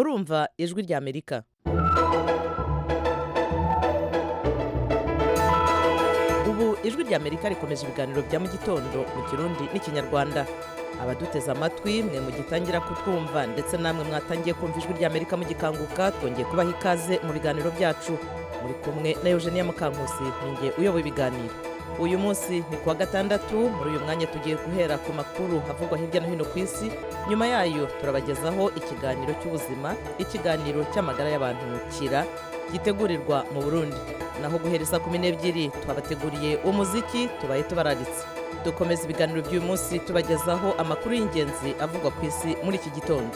murumva ijwi rya amerika ubu ijwi rya amerika rikomeje ibiganiro bya mu gitondo mu kirundi n'ikinyarwanda abaduteze amatwi mwe mugitangira kutwumva ndetse namwe mwatangiye kumva ijwi rya amerika mugikanguka twongeye kubaha ikaze mu biganiro byacu muri kumwe na eugenia mukankusi ninjye uyoboye ibiganiro uyu munsi ni kuwa gatandatu muri uyu mwanya tugiye guhera ku makuru avugwa hirya no hino ku isi nyuma yayo turabagezaho ikiganiro cy'ubuzima ikiganiro cy'amagara y'abantu kira gitegurirwa mu burundi naho guhereza kumi n'ebyiri twabateguriye umuziki tubaye tubararitse dukomeza ibiganiro by'uyu munsi tubagezaho amakuru y'ingenzi avugwa ku isi muri iki gitondo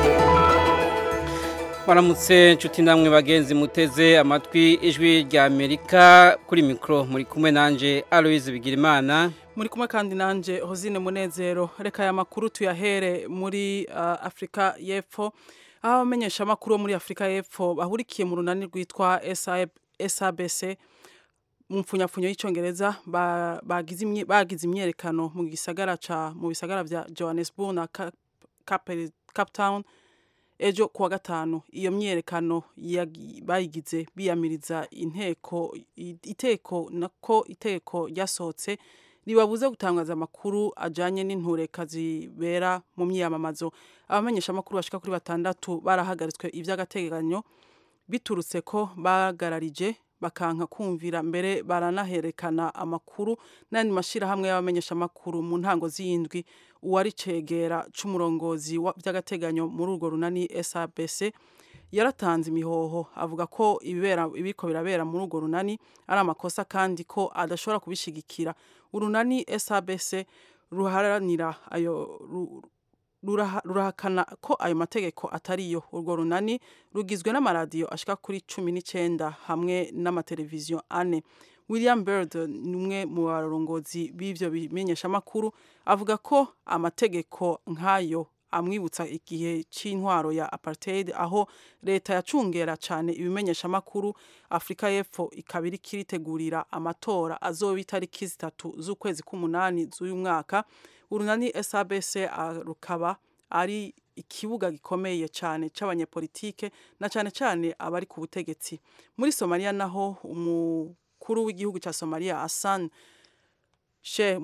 Waramutse nshuti namwe bagenzi muteze amatwi ijwi rya Amerika kuri mikro muri kumwe nanje Aloise Bigirimana muri kumwe kandi nanje Hozine Munezero reka aya makuru tuyahere muri uh, Afrika y'Epfo aho abamenyesha amakuru muri Afrika y'Epfo bahurikiye mu runani rwitwa SABC mu mfunyafunyo y'icongereza bagize ba bagize imyerekano mu gisagara ca mu bisagara vya Johannesburg na Cape, Cape Town ejo kuwa gatanu iyo myerekano bayigize biyamiriza inteko iteko nako iteko ryasohotse ribabuze gutangaza amakuru ajanye n'intureka zibera mu myiyamamazo abamenyesha amakuru bashika kuri batandatu barahagaritswe ivy'agateganyo biturutse ko bagararije bakanka kumvira mbere baranaherekana amakuru n'andi mashirahamwe y'abamenyesha amakuru mu ntango z'indwi uwari cegera c'umurongozi by'agateganyo muri urwo runani SABC yaratanze imihoho avuga ko ibibera ibiko birabera muri urwo runani ari amakosa kandi ko adashobora kubishigikira urunani SABC ruharanira ayo rurahakana ko ayo mategeko atariyo urwo runani rugizwe n'amaradiyo ashika kuri cumi n'icyenda hamwe n'amateleviziyo ane william bird ni umwe mu barongozi b'ibyo bimenyeshamakuru avuga ko amategeko nk'ayo amwibutsa igihe cy'intwaro ya apartheid aho leta yacungera cyane ibimenyeshamakuru afurika y'epfo ikaba iri kiritegurira amatora azoba itariki zitatu z'ukwezi k'umunani z'uyu mwaka urunani SABC rukaba ari ikibuga gikomeye cyane c'abanyepolitike na cyane cyane abari ku butegetsi muri Somalia naho umukuru w'igihugu ca Somalia Hassan Sheikh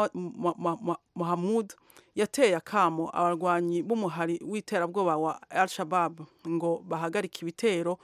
Mohamud yateye akamo abarwanyi b'umuhari w'iterabwoba wa Al-Shabaab ngo bahagarike ibitero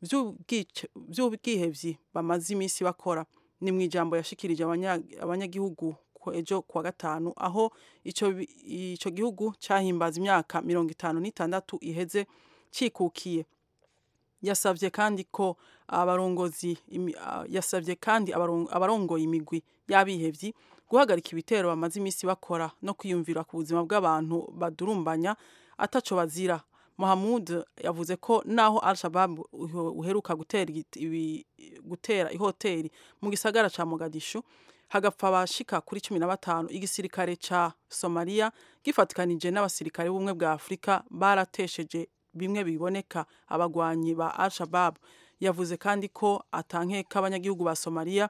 vy'ubwihevyi bamaze iminsi bakora ni mu ijambo yashikirije abanyagihugu ejo kuwa gatanu aho ico ico gihugu cyahimbaza imyaka mirongo itanu n'itandatu iheze cikukiye yasavye kandi ko abarongozi yasavye kandi abarongoye imigwi y'abihevyi guhagarika ibitero bamaze iminsi bakora no kwiyumvira ku buzima bw'abantu badurumbanya ataco bazira Mohamud yavuze ko naho Al-Shabaab uheruka gutera gutera ihoteli mu gisagara ca Mogadishu hagapfa abashika kuri cumi na batanu igisirikare ca Somalia gifatikanije n'abasirikare b'ubumwe bwa Afurika baratesheje bimwe biboneka abagwanyi ba Al-Shabaab yavuze kandi ko atankeka abanyagihugu ba Somalia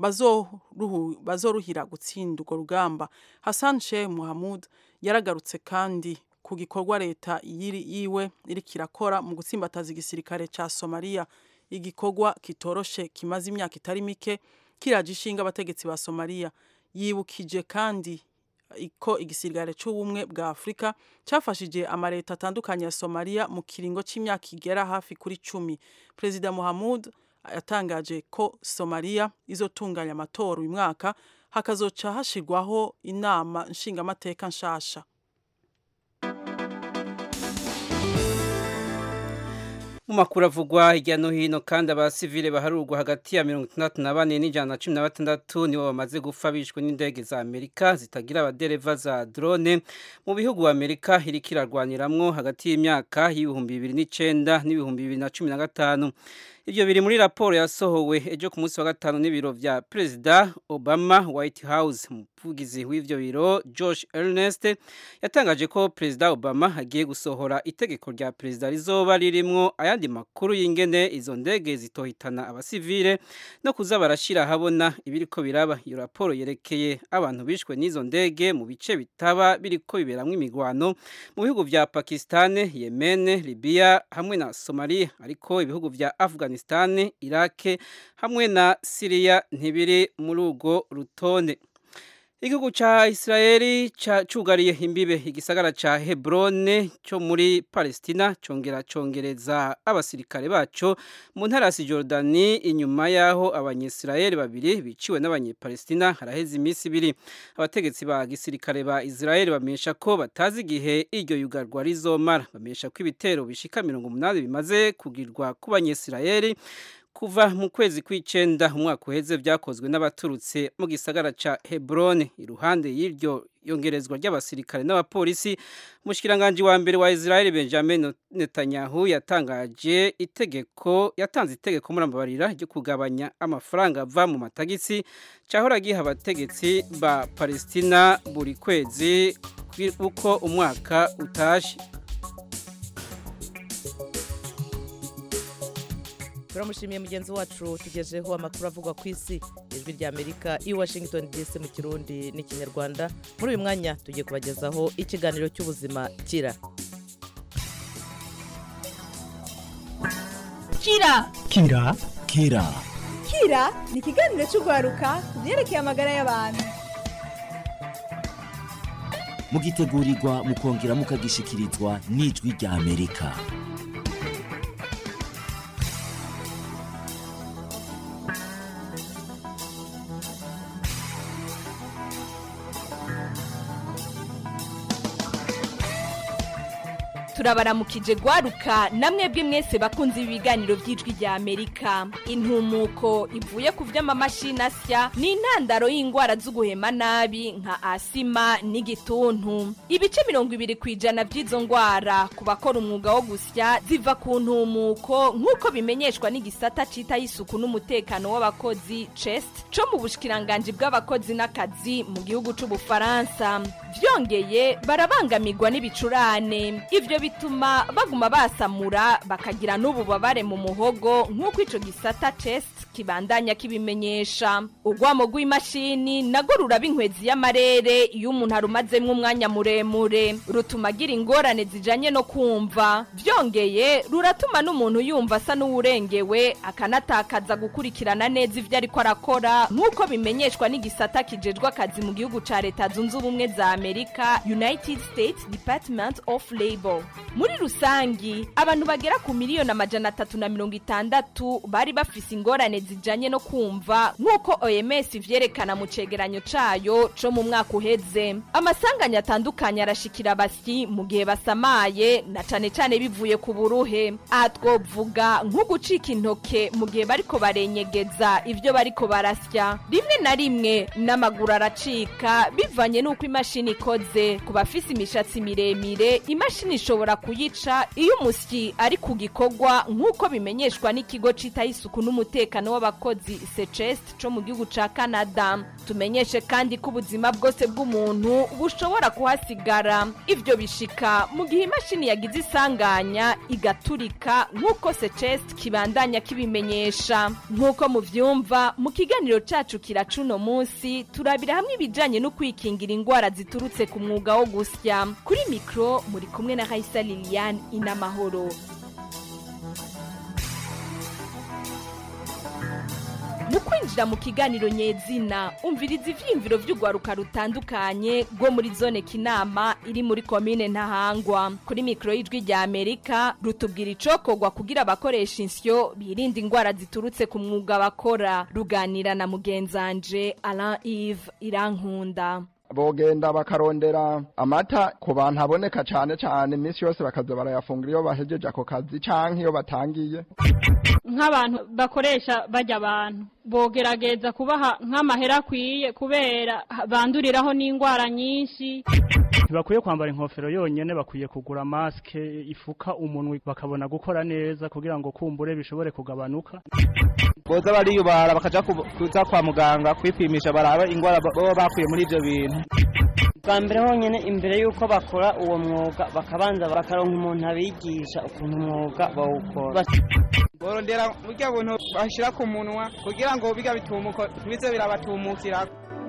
bazoruhira gutsinda urwo rugamba Hassan Sheikh Mohamud yaragarutse kandi ku gikorwa leta yiwe iriko irakora mu gutsimbataza igisirikare ca Somalia igikorwa kitoroshe kimaze imyaka itari mike kiraje ishinga abategetsi ba Somalia yibukije kandi ko igisirikare c'ubumwe bwa Afrika cafashije amareta atandukanye ya Somalia mu kiringo c'imyaka igera hafi kuri cumi Perezida Mohamud yatangaje ko Somalia izotunganya amatora uyu mwaka hakazoca hashirwaho inama nshingamateka nshasha mu makuru avugwa hirya no hino kandi abasivile baharurwa hagati ya mirongo itandatu na bane n'ijana na cumi na batandatu nibo bamaze gupfa bishwe n'indege za amerika zitagira abadereva za drone mu bihugu amerika iriko irarwaniramwo hagati y'imyaka y'ibihumbi bibiri n'icenda n'ibihumbi bibiri na cumi na gatanu Ibyo biri muri raporo yasohowe ejo ku munsi wa gatanu n'ibiro vya Perezida Obama White House umuvugizi w'ivyo biro Josh Ernest yatangaje ko Perezida Obama agiye gusohora itegeko rya Perezida rizoba ririmwo ayandi makuru y'ingene izo ndege zitohitana abasivile no kuza barashira habona ibiriko biraba iyo raporo yerekeye abantu bishwe n'izo ndege mu bice bitaba biriko biberamwo imigwano mu bihugu vya Pakistan, Yemen, Libya hamwe na Somalia ariko ibihugu vya Afghanistan, Iraq hamwe na Syria ntibiri muri urwo rutonde. Igihugu ca Israeli cugariye imbibe igisagara ca Hebron cyo muri Palestina congera congereza abasirikare baco mu ntara ya Jordani inyuma yaho abanyisraeli babiri biciwe n'abanyepalestina haraheze iminsi ibiri abategetsi ba gisirikare ba Israeli bamenyesha ko batazi igihe iryo yugarwa rizomara bamenyesha ko ibitero bishika mirongo umunani bimaze kugirwa ku banyisraeli kuva mu kwezi kw'icenda umwaka uheze byakozwe n'abaturutse mu gisagara ca Hebron iruhande y'iryo yongerezwa ry'abasirikare n'abapolisi umushikiranganje wa mbere wa Israel Benjamin Netanyahu yatangaje itegeko yatanze itegeko muri amabarira ryo kugabanya amafaranga ava mu matagisi cahora giha abategetsi ba Palestina buri kwezi uko umwaka utashe turamushimiye mugenzi wacu tugejeho amakuru avugwa ku isi ijwi rya amerika i washington dc mu kirundi n'ikinyarwanda muri uyu mwanya tugiye kubagezaho ikiganiro cy'ubuzima kira kira kira kira kira ni ikiganiro cy'urwaruka ku byerekeye amagara y'abantu mugitegurirwa mukongera mukagishikirizwa n'ijwi rya amerika turabaramukije gwaruka namwebwe mwese bakunze ibiganiro by'ijwi rya amerika intumuko ivuye ku vy'amamashini asya ni intandaro y'ingwara z'uguhema nabi nka asima n'igituntu ibice mirongo ibiri ku ijana by'izo ngwara ku bakora umwuga wo gusya ziva ku ntumuko nk'uko bimenyeshwa n'igisata cita y'isuku n'umutekano w'abakozi chest co mu bushikiranganji bw'abakozi n'akazi mu gihugu c'ubufaransa vyongeye barabangamirwa n'ibicurane ivyo bituma baguma basamura bakagira n'ububabare mu muhogo nk'uko ico gisata chest kibandanya kibimenyesha urwamo rw'imashini nago ruraba inkwezi y'amarere iyo umuntu arumazemwo umwanya muremure rutuma agira ingorane zijanye no kumva vyongeye ruratuma n'umuntu yumva asa n'uwurengewe akanatakaza gukurikirana neza ivyo ariko arakora nk'uko bimenyeshwa n'igisata kijejwe akazi mu gihugu ca leta zunze ubumwe za amerika united states department of labor muri rusangi abantu bagera ku miliyoni amajana atatu na mirongo itandatu bari bafise ingorane zijanye no kumva nk'uko oms ivyerekana mu cegeranyo cayo co mu mwaka uheze amasanganya atandukanye arashikira abasyi mu gihe basamaye na cane cane bivuye ku buruhe aha twovuga nko gucika intoke mu gihe bariko barenyegeza ivyo bariko barasya rimwe na rimwe n'amaguru aracika bivanye n'uko imashini ikoze ku bafise imishatsi miremire imashini ishobora kuyica iyo umusyi ari ku gikorwa nk'uko bimenyeshwa n'ikigo citaho isuku n'umutekano w'abakozi secest co mu gihugu ca canada tumenyeshe kandi ko ubuzima bwose bw'umuntu bushobora kuhasigara ivyo bishika mu gihe imashini yagize isanganya igaturika nk'uko secest kibandanya kibimenyesha nk'uko muvyumva mu kiganiro cacu kira cuno munsi turabira hamwe ibijanye no kwikingira ingwara ziturutse ku mwuga wo gusya kuri mikro muri kumwe na Raisa Liliane inamahoro mu kwinjira mu kiganiro nyezina umviriza ivyiyumviro vy'urwaruka rutandukanye rwo muri zone kinama iri muri komine ntahangwa kuri mikoro y'ijwi rya amerika rutubwira icokorwa kugira abakoresha insyo birinda ingwara ziturutse ku mwuga bakora ruganira na mugenzanje alain ive irankunda bogenda bakarondera amata ku bantu aboneka cyane cyane iminsi yose bakaza barayafungura iyo bahejeje ako kazi canke iyo batangiye nk'abantu bakoresha bajya abantu bogerageza kubaha nk'amahera akwiye kubera banduriraho n'indwara nyinshi ntibakwiye kwambara inkofero yonyene bakwiye kugura maske ifuka umunwa bakabona gukora neza kugira ngo kumbure bishobore kugabanuka boza bariyubara bakaja kuza kwa muganga kwipimisha barabe ingwara baba bakuye muri ivyo bintu bwa mbere honyine imbere y'uko bakora uwo mwuga bakabanza bakaronka umuntu abigisha ukuntu umwuga bawukora borondera burya buntu bashira ku munwa kugira ngo biga bitumuko bize birabatumukira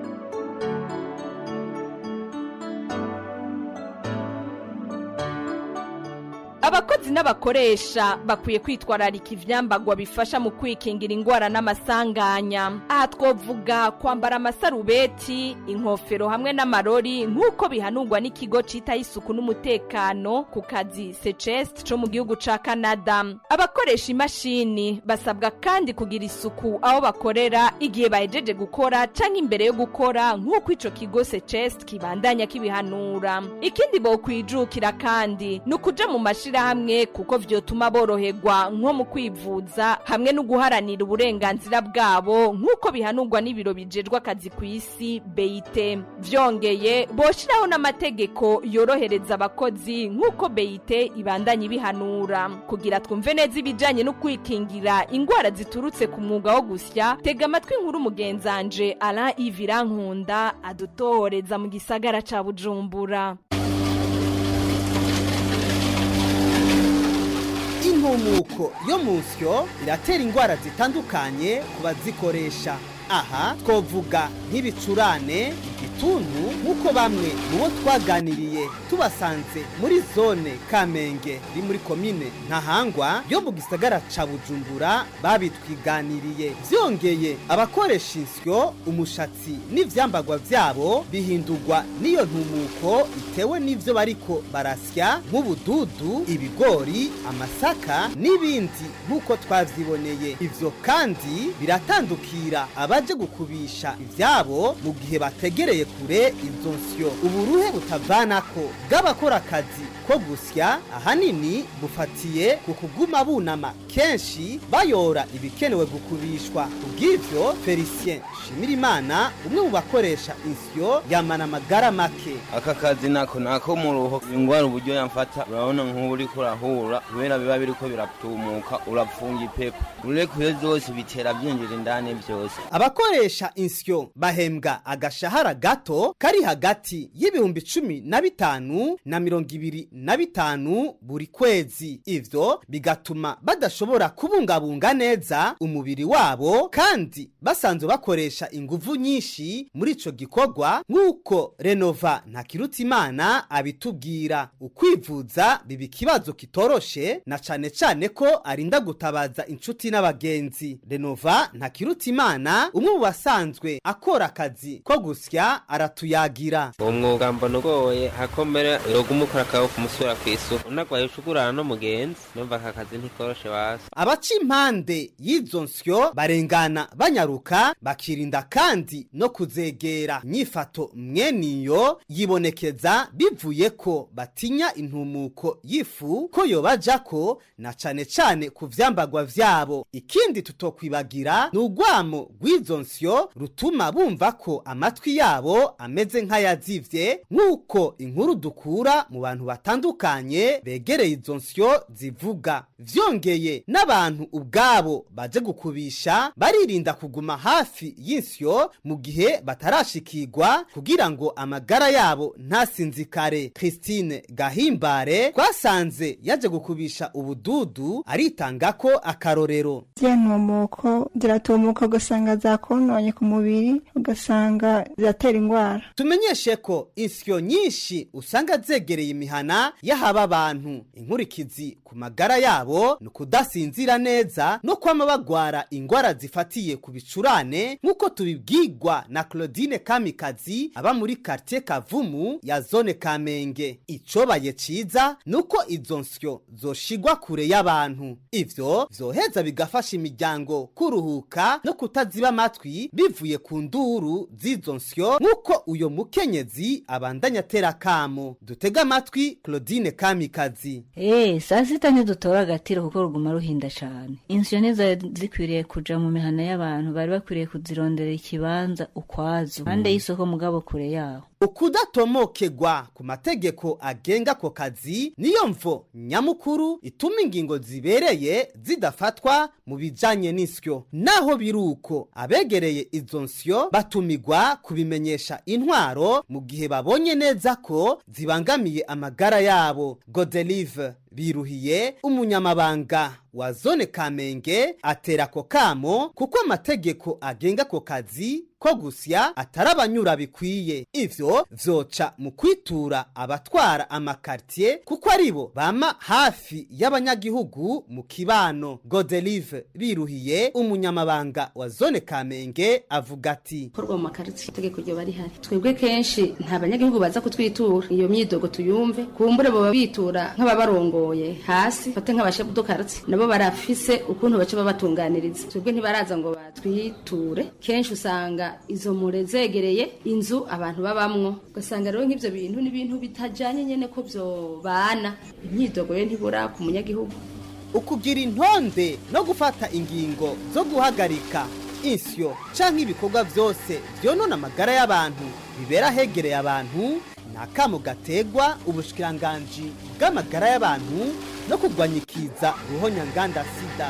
abakozi n'abakoresha bakwiye kwitwararika ivyambagwa bifasha mu kwikingira ingwara n'amasanganya aha twovuga kwambara amasarubeti inkofero hamwe n'amarori nk'uko bihanurwa n'ikigo citaho isuku n'umutekano ku kazi secest co mu gihugu ca canada abakoresha imashini basabwa kandi kugira isuku aho bakorera igihe bahejeje gukora canke imbere yo gukora nk'uko ico kigo secest kibandanya kibihanura ikindi bokwijukira kandi ni ukuja mu mashini hamwe kuko vyotuma boroherwa nko mu kwivuza hamwe no guharanira uburenganzira bwabo nk'uko bihanurwa n'ibiro bijejwe akazi ku isi beyite vyongeye boshiraho n'amategeko yorohereza abakozi nk'uko beyite ibandanya ibihanura kugira twumve neza ibijanye no kwikingira ingwara ziturutse ku mwuga wo gusya tega amatwi nkuru mugenzanje Alain Ivirankunda adutohoreza mu gisagara ca Bujumbura intumuko yo mu nsyo iratera indwara zitandukanye ku bazikoresha aha twovuga nk'ibicurane igituntu nk'uko bamwe mu bo twaganiriye tubasanze muri zone kamenge iri muri komine ntahangwa yo mu gisagara ca bujumbura babitwiganiriye vyongeye abakoresha insyo umushatsi n'ivyambagwa vyabo bihindurwa n'iyo ntumuko itewe n'ivyo bariko barasya nk'ubududu ibigori amasaka n'ibindi nk'uko twavyiboneye ivyo kandi biratandukira abaje gukubisha ivyabo mu gihe bategereye kure izo nsyo uburuhe butavanako bw'abakora akazi ko gusya ahanini bufatiye ku kuguma bunama kenshi bayora ibikenewe gukubishwa kubw'ivyo felicien shimirimana umwe mu bakoresha insyo yamana amagara make aka kazi nako nako mu ruho ingwara uburyo yamfata urabona nk'ubu uriko urahura kubera biba biriko biratumuka urapfunga ipepo urekuye zose bitera byinjira indani byose abakoresha insyo bahembwa agashahara gato kari hagati y'ibihumbi cumi na bitanu na mirongo ibiri na bitanu buri kwezi ivyo bigatuma badashobora kubungabunga neza umubiri wabo kandi basanzwe bakoresha inguvu nyinshi muri ico gikorwa nk'uko renova ntakirutimana abitubwira ukwivuza biba ikibazo kitoroshe na cane cane ko arinda gutabaza inshuti n'abagenzi renova ntakirutimana umwe mu basanzwe akora akazi ko gusya aratuyagira uwo mwuga mbona ugoye hakomera yoguma ukora akawe kumusura ku isuku unagwaye ushugurana n'umugenzi numva aka kazi ntikoroshe basi abaca impande y'izo nsyo barengana banyaruka bakirinda kandi no kuzegera inyifato mweniyo yibonekeza bivuye ko batinya intumuko y'ifu ko yobajako na cane cane ku vyambagwa vyabo ikindi tutokwibagira ni urwamo rw'izo nsyo rutuma bumva ko amatwi yabo ameze nk'ayazivye nk'uko inkuru dukura mu bantu batandukanye begereye izo nsyo zivuga vyongeye n'abantu ubwabo baje gukubisha baririnda kuguma hafi y'insyo mu gihe batarashikirwa kugira ngo amagara yabo ntasinzikare christine gahimbare twasanze yaje gukubisha ubududu aritanga ko akarorero ntumuko ziratumuka ugasanga zakononye ku mubiri ugasanga ziratera indwara tumenyeshe ko insyo nyinshi usanga zegereye imihana y'ahaba abantu inkurikizi ku magara yabo ni ukudasinzira neza no kwama bagwara ingwara zifatiye ku bicurane nk'uko tubibwirwa na claudine kamikazi aba muri kartie kavumu ya zone kamenge icobaye ciza ni uko izo nsyo zoshigwa kure y'abantu ivyo vyoheza bigafasha imiryango kuruhuka no kutaziba amatwi bivuye ku nduru z'izo nsyo nk'uko nk'uko uyo mukenyezi abandanya atera akamo dutega amatwi claudine kamikazi Eh, saa sita ntidutora agatiro kuko ruguma ruhinda cane insyo ntizari zikwiriye kuja mu mihana y'abantu bari bakwiriye kuzirondera ikibanza ukwazo impande y'isoko mugabo kure yaho ukudatomokegwa ku mategeko agenga ako kazi niyo mvo nyamukuru ituma ingingo zibereye zidafatwa mu bijanye n'isyo naho biri uko abegereye izo nsyo batumigwa kubimenyesha intwaro mu gihe babonye neza ko zibangamiye amagara yabo godelive biruhiye umunyamabanga wa zone kamenge atera ako kamo kuko amategeko agenga ako kazi ko gusya atari abanyura bikwiye ivyo vyoca mu kwitura abatwara amakartier kuko aribo bama hafi y'abanyagihugu mu kibano godelive biruhiye umunyamabanga wa zone kamenge avuga ati korwa mu makaritsiye itegeko ryo bari hari twebwe kenshi nta banyagihugu baza kutwitura iyo myidogo tuyumve kumbure boba bitura nk'ababarongoye hasi fate nk'abashefu dukaritsi nabo barafise ukuntu baca babatunganiriza twebwe ntibaraza ngo batwiture kenshi usanga izo mure zegereye inzu abantu babamwo ugasanga rero nk'ivyo bintu ni ibintu bitajanye nyene ko vyobana imyidogo yo ntibura ku munyagihugu ukugira intonde no gufata ingingo zo guhagarika insyo canke ibikorwa vyose vyonona amagara y'abantu bibera hegereye abantu ni akamo gategwa ubushikiranganji bw'amagara y'abantu no kurwanya ikiza ruhonyanganda sida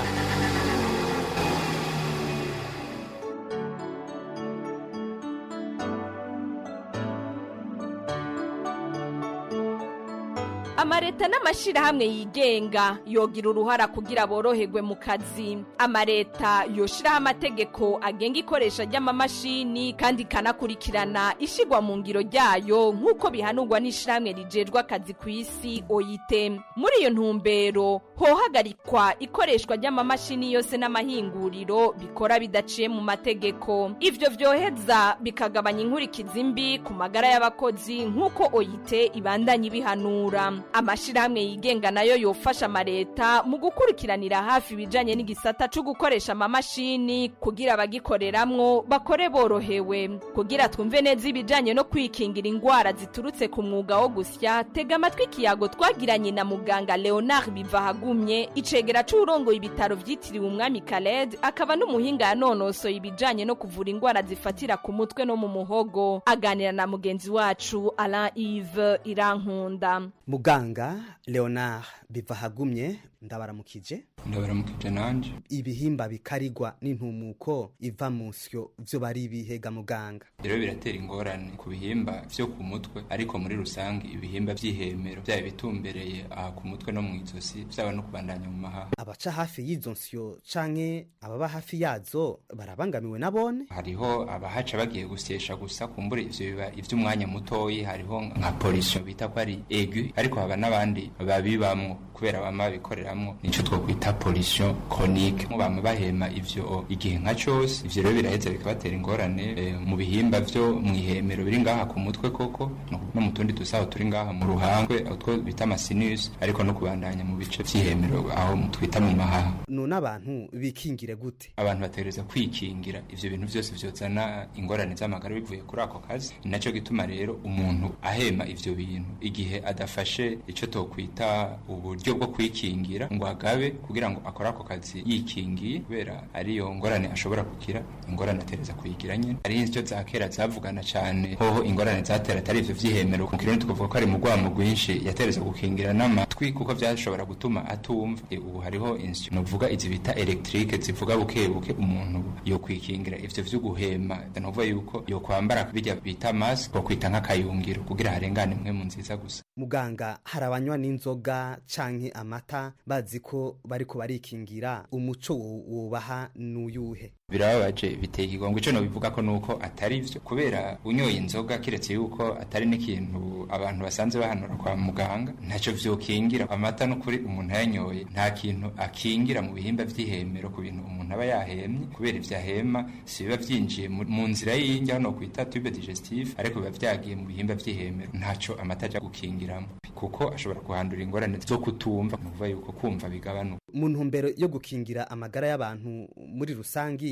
amareta n'amashirahamwe yigenga yogira uruhara kugira boroherwe mu kazi amareta yoshiraho amategeko agenga ikoresha ry'amamashini kandi ikanakurikirana ishigwa mu ngiro ryayo nk'uko bihanurwa n'ishirahamwe rijejwe akazi ku isi oyite muri iyo ntumbero hohagarikwa ikoreshwa ry'amamashini yose n'amahinguriro bikora bidaciye mu mategeko ivyo vyoheza bikagabanya inkurikizi mbi ku magara y'abakozi nk'uko oyite ibandanya ibihanura amashirahamwe yigenga nayo yofasha amareta mu gukurikiranira hafi ibijanye n'igisata co gukoresha amamashini kugira abagikoreramwo bakore borohewe kugira twumve neza ibijanye no kwikingira ingwara ziturutse ku mwuga wo gusya tega amatwi ikiyago twagiranye na muganga leonard bivahagumye icegera c'urongoye ibitaro vyitiriwe umwami kaled akaba n'umuhinga yanonosoye ibijanye no kuvura ingwara zifatira ku mutwe no mu muhogo aganira na mugenzi wacu alain ive irankunda muganga leonard bivahagumye ndabaramukije ndabaramukije nanje ibihimba bikarigwa n'intumuko iva mu nsyo vyo bari ibihega muganga rero biratera ingorane ku bihimba vyo ku mutwe ariko muri rusange ibihimba vy'ihemero vyaba bitumbereye aha ku mutwe no mw'izosi vyaba no kubandanya mu mahaha abaca hafi y'izo nsyo canke ababa hafi yazo barabangamiwe nabone hariho abahaca bagiye gusyesha gusa kumbura ivyo biba ivy'umwanya mutoyi hariho nka polisiyo bita ko ari egu ariko haba n'abandi babibamwo kubera bama bikoreramwo nico twokwita pollution chronique mu bama bahema ivyo igihe nka cose ivyo rero biraheza bikabatera ingorane e, mu bihimba vyo mwihemero biri ngaha ku mutwe koko no, no mu tundi dusaho turi ngaha mu ruhangwe utwo bita amasinus ariko no kubandanya mu bice vy'ihemero aho twita mu mahaha none abantu bikingire gute abantu bategereza kwikingira ivyo bintu vyose vyozana ingorane z'amagara bivuye kuri ako kazi ni naco gituma rero umuntu ahema ivyo bintu igihe adafashe ico tokwita uburyo bwo kwikingira ngo agabe kugira ngo akore ako kazi yikingiye kubera ariyo ngorane ashobora kugira ingorane atereza kuyigira nyene ari insyo za kera zavugana cane hoho ingorane zatera atari ivyo vy'ihemero ku kirundi tukavuga ko ari mu rwamo rwinshi yatereza gukingira n'amatwi kuko vyashobora gutuma atumva e, ubu hariho insyo novuga izi bita electrique zivuga buke buke umuntu yo kwikingira ivyo vyo guhema novuga yuko yo kwambara bijya bita mask ko kwita nk'akayungiro kugira harengane mwe mu nziza gusa muganga hari abanywa n'inzoga canke amata bazi ko bariko barikingira umuco wubaha n'uyuhe birababaje biteye ikigongo ico nobivuga ko nuko atari vyo kubera unyoye inzoga kiretse yuko atari n'ikintu abantu basanze bahanura kwa muganga ntaco vyokingira amata n'ukuri umuntu ayanyoye nta kintu akingira mu bihimba vy'ihemero ku bintu umuntu aba yahemye kubera ivyo ahema si biba vyinjiye mu nzira y'injya no kwita tube digestive ariko biba vyagiye mu bihimba vy'ihemero ntaco amata aja gukingiramo kuko ashobora kuhandura ingorane zo kutumva nukuvuga yuko kumva bigabanuka mu ntumbero yo gukingira amagara y'abantu muri rusangi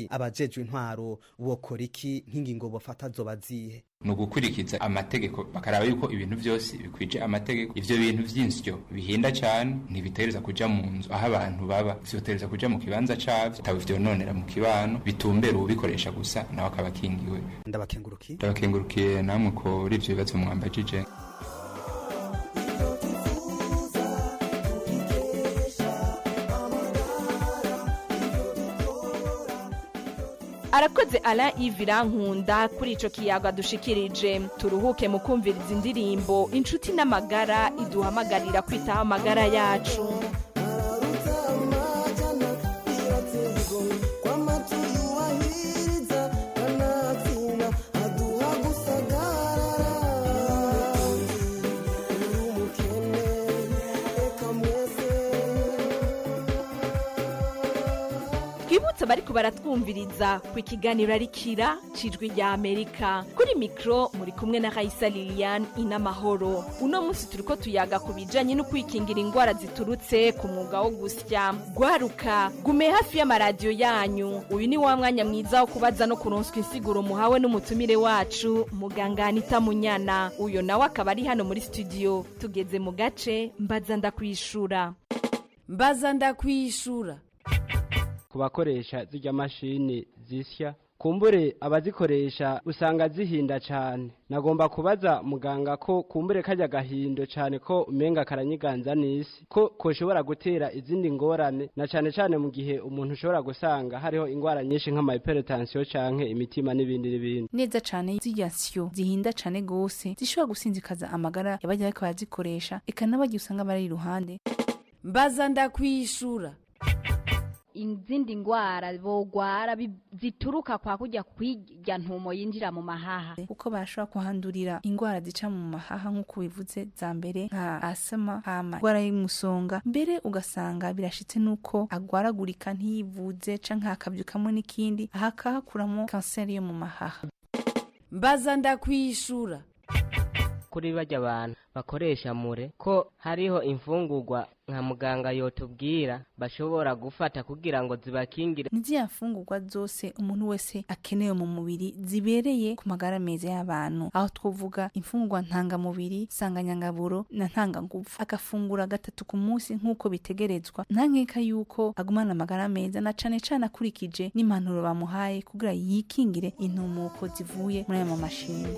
iki abajejwe intwaro bokora iki nk'ingingo bafata zoba zihe ni ugukurikiza amategeko bakaraba yuko ibintu byose bikwije amategeko ivyo bintu vy'insyo bihinda cane ntibitereza kuja mu nzu aho abantu baba vyotereza kuja mu kibanza cavyo bitaba vyononera mu kibano bitumbera ubikoresha gusa nawe akaba akingiwe ndabakengurukiye ndabakengurukiye namwe kuri ivyo bibazo mwambajije arakoze ala ivirankunda kuri ico kiyaga dushikirije turuhuke mu kumviriza indirimbo inshuti n'amagara iduhamagarira kwitaho amagara yacu twibutse bariko baratwumviriza ku ikiganiro arikira cijwi rya amerika kuri mikro muri kumwe na raisa lilian inamahoro uno munsi turiko tuyaga ku bijanye no kwikingira ingwara ziturutse ku mwuga wo gusya gwaruka gume hafi y'amaradiyo yanyu uyu ni wa mwanya mwiza wo kubaza no kuronswa insiguro muhawe n'umutumire wacu muganga anita munyana uyo nawe akaba ari hano muri studio tugeze mu gace mbaza ndakwishura mbaza ndakwishura ku bakoresha zirya mashini zisya kumbure abazikoresha usanga zihinda cyane nagomba kubaza muganga ko kumbure kajya gahindo cyane ko umenga karanyiganza n'isi ko koshobora gutera izindi ngorane na cyane cyane mu gihe umuntu ushobora gusanga hariho indwara nyinshi nk'amahypertension canke imitima n'ibindi n'ibindi neza cane zirya nsyo zihinda cane gose zishobora gusinzikaza amagara y'abajya bariko barazikoresha eka n'abagiye usanga bari iruhande mbaza ndakwishura izindi ngwara bogwara bi- zituruka kwa kujya kwirya ntumo yinjira mu mahaha kuko barashobora kuhandurira indwara zica mu mahaha nk'uko bivuze za mbere nka asama hama indwara y'umusonga mbere ugasanga birashitse n'uko agwaragurika ntiyivuze canke hakavyukamwo n'ikindi aha akahakuramo kanseri yo mu mahaha mbaza ndakwishura kuri bajya abantu bakoresha mure ko hariho imfungurwa nka muganga yotubwira bashobora gufata kugira ngo zibakingire ni ziriya mfungurwa zose umuntu wese akenewe mu mubiri zibereye ku magara meza y'abantu aho twavuga imfungurwa ntangamubiri nsanganyangaburo na ntangangufu agafungura gatatu ku munsi nk'uko bitegerezwa nta nkeka y'uko agumana amagara meza na cane cane akurikije n'impanuro bamuhaye kugira yikingire intumuko zivuye muri aya mamashini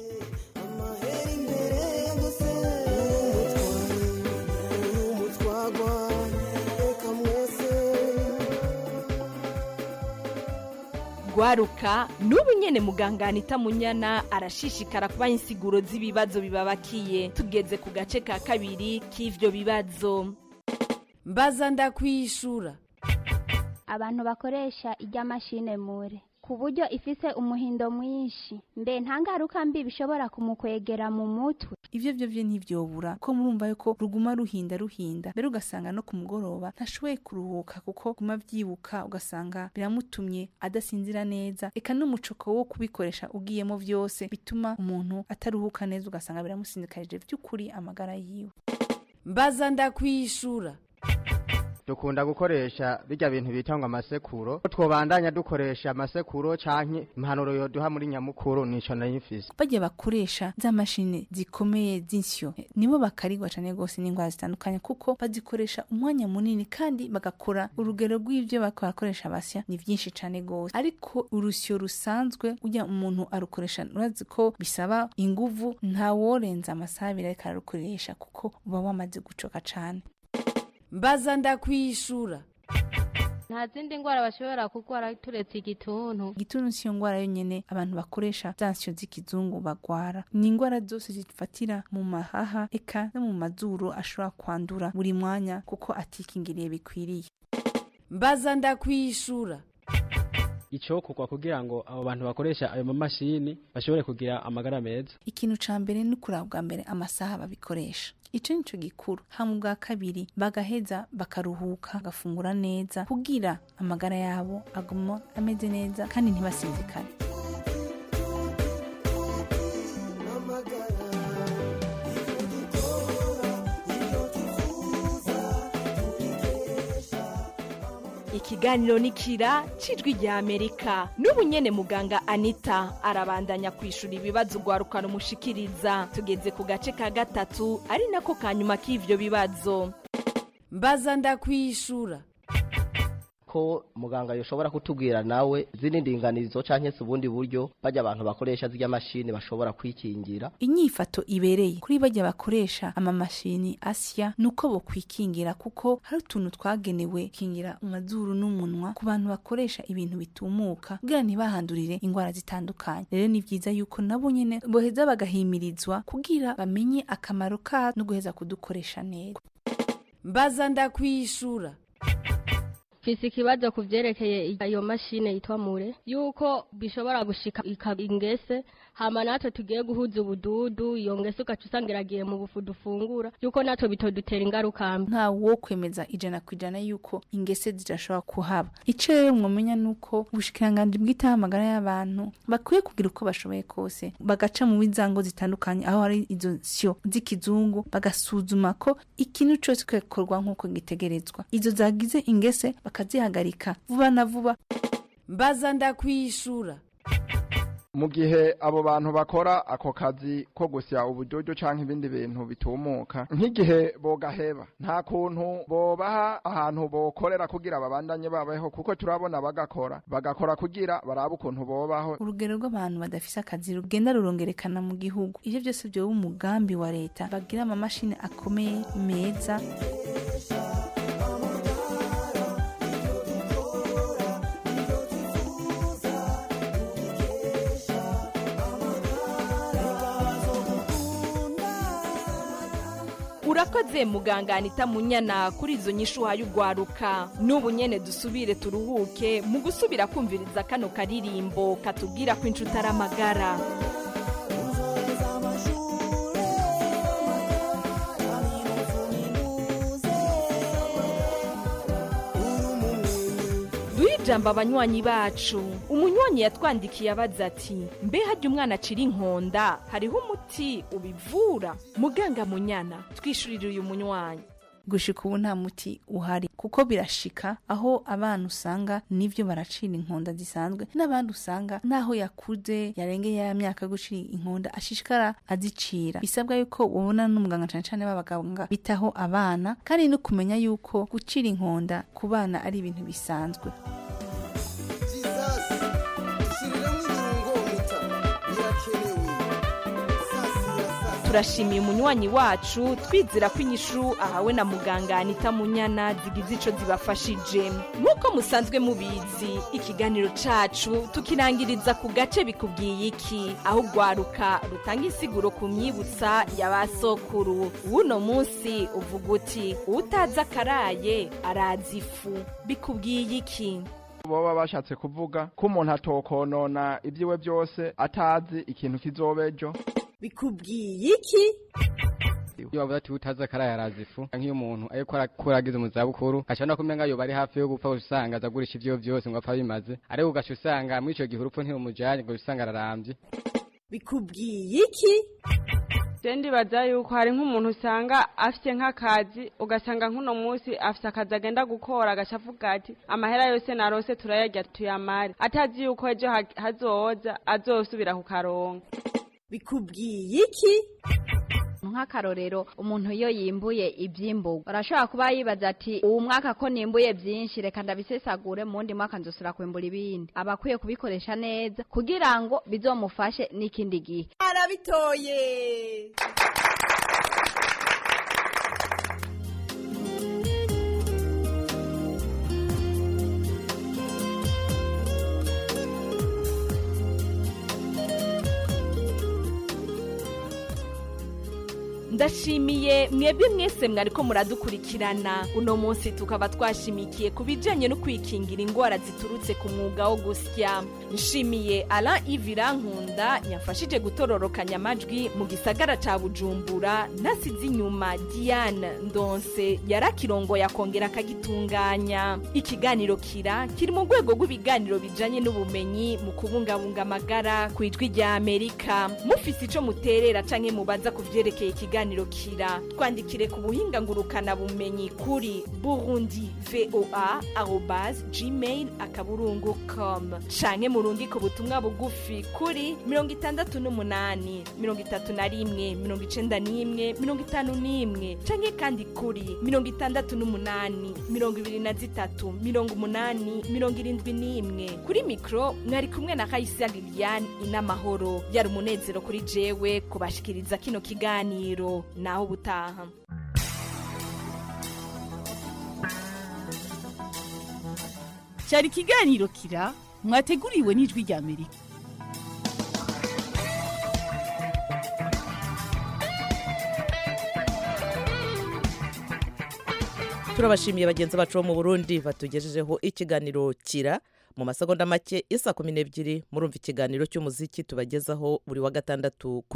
gwaruka n'ubu nyene muganga anita munyana arashishikara kubaha insiguro z'ibibazo bibabakiye tugeze ku gace ka kabiri k'ivyo bibazo mbaza ndakwishura abantu bakoresha ijya mashine mure ku buryo ifise umuhindo mwinshi mbe nta ngaruka mbi bishobora kumukwegera mu mutwe ivyo vyo vyo ntivyobura ko murumva yuko ruguma ruhinda ruhinda mbere ugasanga no ku mugoroba ntashoboye kuruhuka kuko guma vyibuka ugasanga biramutumye adasinzira neza eka n'umucoko wo kubikoresha ugiyemo vyose bituma umuntu ataruhuka neza ugasanga biramusindikarije vy'ukuri amagara yiwe mbaza ndakwishura dukunda gukoresha bijya bintu bita ngo amasekuro twobandanya dukoresha amasekuro canke impanuro yoduha muri nyamukuru nico nayimfise bajya bakoresha za mashini zikomeye z'insyo eh, nibo bakarigwa cane gose n'indwara zitandukanye kuko bazikoresha umwanya munini kandi bagakora urugero rw'ivyo bariko barakoresha basya ni vyinshi cane gose ariko urusyo rusanzwe ujya umuntu arukoresha urazi ko bisaba inguvu ntaworenza amasaha abiri ariko ararukoresha kuko uba wamaze gucoka cane mbaza ndakwishura nta zindi ndwara bashobora kurwara turetse igituntu igituntu siyo ngwara yonyene abantu bakoresha za nsyo z'ikizungu bagwara ni ingwara zose zifatira mu mahaha eka no mu mazuru ashobora kwandura buri mwanya kuko atikingiriye bikwiriye mbaza ndakwishura icokorwa kugira ngo abo bantu bakoresha ayo mamashini bashobore kugira amagara meza ikintu ca mbere ni kuraba bwa mbere amasaha babikoresha ico nico gikuru hama ubwa kabiri bagaheza bakaruhuka bagafungura neza kugira amagara yabo aguma ameze neza kandi ntibasinzikane ikiganiro nikira cijwi rya amerika n'ubu nyene muganga anita arabandanya kwishura ibibazo ugwarukana umushikiriza tugeze ku gace ka gatatu ari nako ka nyuma k'ivyo bibazo mbaza ndakwishura ko muganga yoshobora kutubwira nawe zini ndinganizo canke se ubundi buryo bajya abantu bakoresha zirya mashini bashobora kwikingira inyifato ibereye kuri bajya bakoresha amamashini asya nuko bo kwikingira kuko hari utuntu twagenewe kingira amazuru n'umunwa ku bantu bakoresha ibintu bitumuka kugira ntibahandurire indwara zitandukanye rero ni byiza yuko nabo nyene boheza bagahimirizwa kugira bamenye akamaro ka no guheza kudukoresha neza mbaza ndakwishura mfise ikibazo ku vyerekeye iyo mashine yitwa mure yuko bishobora gushika ikaba ingese hama natwe tugiye guhuza ubududu iyo ngese ugaca usanga iragiye mu bufu dufungura yuko natwe bitodutera ingaruka mbi nta wo kwemeza ijana ku ijana yuko ingese zidashobora kuhaba ico rero mwomenya nuko ubushikiranganji bw'itahamagara y'abantu bakwiye kugira uko bashoboye kose bagaca mu bizango zitandukanye aho hari izo syo z'ikizungu bagasuzuma ko ikintu cose kikorwa nk'uko gitegerezwa izo zagize ingese bakazihagarika vuba na vuba mbaza ndakwishura mu gihe abo bantu bakora ako kazi ko gusya ubudodo canke ibindi bintu bitumuka nk'igihe bogaheba nta kuntu bobaha ahantu bokorera kugira babandanye babaho kuko turabona bagakora bagakora kugira barabe ukuntu bobaho urugero rw'abantu badafise akazi rugenda rurongerekana mu gihugu ivyo byose vyoba umugambi wa leta bagira amamashini akomeye meza urakoze muganga anita munyana kuri izo nyishu uhaye ugwaruka n'ubu nyene dusubire turuhuke mu gusubira kumviriza kano karirimbo katubwira ko inshuti ari amagara duhe ijambo abanywanyi bacu umunywanyi yatwandikiye abaza ati mbe harya umwana acira inkonda hariho umuti ubivura muganga munyana twishurire uyu munywanyi gushika ubu nta muti uhari kuko birashika aho abana usanga nivyo baracira inkonda zisanzwe n'abandi usanga naho yakuze yarengeye ya myaka yo gucira inkonda ashishikara azicira bisabwa yuko ubona n'umuganga cane cane b'abaganga bitaho abana kandi no kumenya yuko gucira inkonda ku bana ari ibintu bisanzwe turashimiye umunywanyi wacu twizera ko inyishu ahawe na muganga anita munyana zigize ico zibafashije nk'uko musanzwe mubizi ikiganiro cacu tukirangiriza ku gace bikubwiye iki aho ugwaruka rutanga insiguro ku myibutsa ya ba sokuru w'uno munsi uvuga uti utazi akaraye arazi ifu bikubwiye iki boba bashatse kuvuga ko umuntu atokonona ibyiwe byose atazi ikintu kizoba ejo bikubwiye iki iyo bavuga ati utazi akaraye arazi ifu nk'iyo umuntu ariko arakura ageze mu zabukuru ashobora kumenga yoba ari hafi yo gupfa usanga azagurisha ibyo byose ngo apfa bimaze ariko ugaca usanga muri ico gihe urupfu ntirumujanye ngo usanga ararambye bikubwiye iki je ndibaza yuko hari nk'umuntu usanga afite nk'akazi ugasanga nk'uno munsi afite akazi agenda gukora agaca avuga ati amahera yose narose turayarya tuyamare atazi yuko ejo ha- hazoza azosubira kukaronka bikubwiye iki nk'akarorero umuntu iyo yimbuye ibyimburwa arashobora kuba yibaza ati uwu mwaka ko nimbuye byinshi reka ndabisesagure mu wundi mwaka nzosura kwimbura ibindi aba akwiye kubikoresha neza kugira ngo bizomufashe n'ikindi gihe arabitoye ndashimiye mwebwe mwese mwariko muradukurikirana uno munsi tukaba twashimikiye ku bijanye no kwikingira indwara ziturutse ku mwuga wo gusya nshimiye alain ivirankunda yafashije gutororokanya amajwi mu gisagara ca bujumbura nasize inyuma diane ndonse yarakirongoye akongera akagitunganya ikiganiro kira kiri mu rwego rw'ibiganiro bijanye n'ubumenyi mu kubungabunga amagara ku ijwi rya amerika mufise ico muterera canke mubaza ku vyerekeye ikiganiro ikiganiro kira twandikire ku buhinga ngurukana bumenyi kuri burundi voa arobase gmail akaburungu com canke murungike ubutumwa bugufi kuri mirongo itandatu n'umunani mirongo itatu na rimwe mirongo icenda n'imwe mirongo itanu n'imwe canke kandi kuri mirongo itandatu n'umunani mirongo ibiri na zitatu mirongo umunani mirongo irindwi n'imwe kuri mikro mwari kumwe na kayisa liliane inamahoro yari umunezero kuri jewe kubashikiriza kino kiganiro naho ubutaha cyari ikiganiro kira mwateguriwe n'ijwi rya amerika turabashimiye bagenzi bacu bo mu burundi batugejejeho ikiganiro kira mu masegonda make isa kumi n'ebyiri murumva ikiganiro cy'umuziki tubagezaho buri wa gatandatu